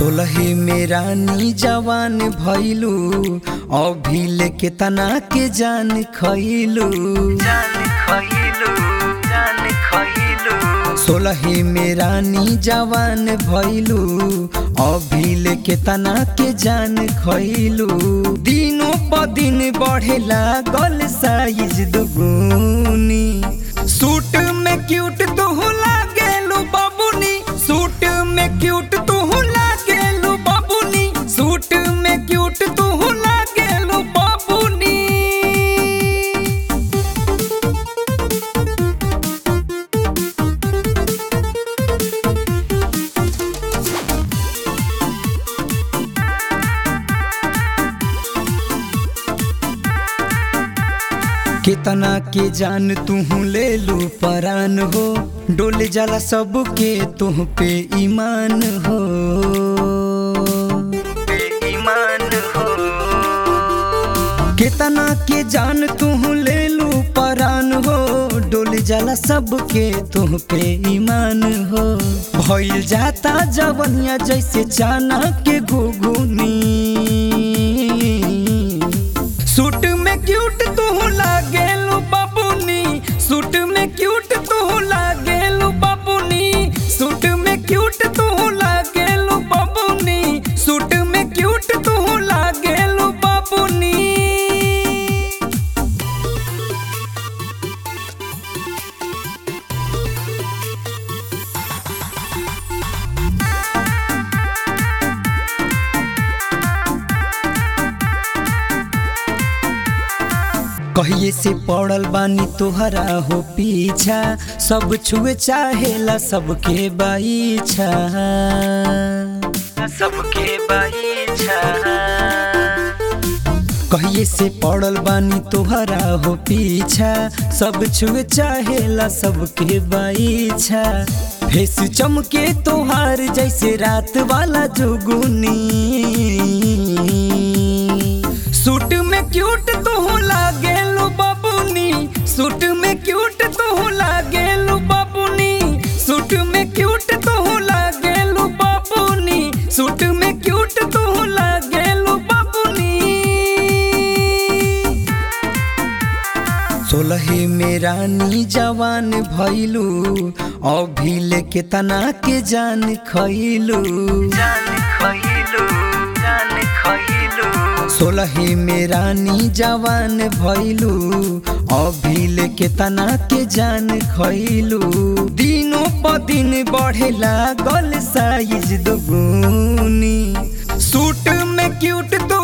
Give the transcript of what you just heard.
सोलहे में रानी जवान भैलू अभी लेके तना के जान खैलू जान खइलू जान खइलू सोलहे में रानी जवान भैलू अभी लेके तना के जान खैलू दिनों प दिन बढ़े लागल साइज दुगुनी सूट में क्यूट तू लागेलू बाबूनी सूट में क्यूट तू लागेलू बाबूनी सूट में क्यूट तू लागेलू बाबूनी कितना के जान तू ले लू परान हो डोल जाला सबके तुह पे ईमान हो बेईमान हो कितना के जान तू ले लू परान हो डोल जाला सबके तुह पे ईमान हो भइल जाता जवनिया जैसे चाना के घुघुनी सूट में क्यूट तू लागेलू बाबूनी सूट में क्यूट तू लागेलू बाबूनी सूट में क्यूट तू लागेलू बाबूनी सूट में क्यूट तू लागेलू बाबूनी कहिए से पड़ल बानी तोहरा हो पीछा सब छुए चाहेला सबके बाईछा सबके बाईछा कहिए से पड़ल बानी तोहरा हो पीछा सब छुए चाहेला सबके बाईछा फेस चमके तोहार जैसे रात वाला जुगुनी सूट में क्यूट तू लागेलू बाबूनी सूट में क्यूट तू लागेलू बाबूनी सूट में क्यूट तू लागेलू बाबूनी सूट में क्यूट तू लागेलू बाबूनी सोलहे में रानी जवान भैलू अभी लेके तना के जान खैलू जान खइलू जान खइलू सोलहे में रानी जवान भैलू अभी लेके तना के जान खैलू दिनों प दिन बढ़े लागल साइज दुगुनी सूट में क्यूट तो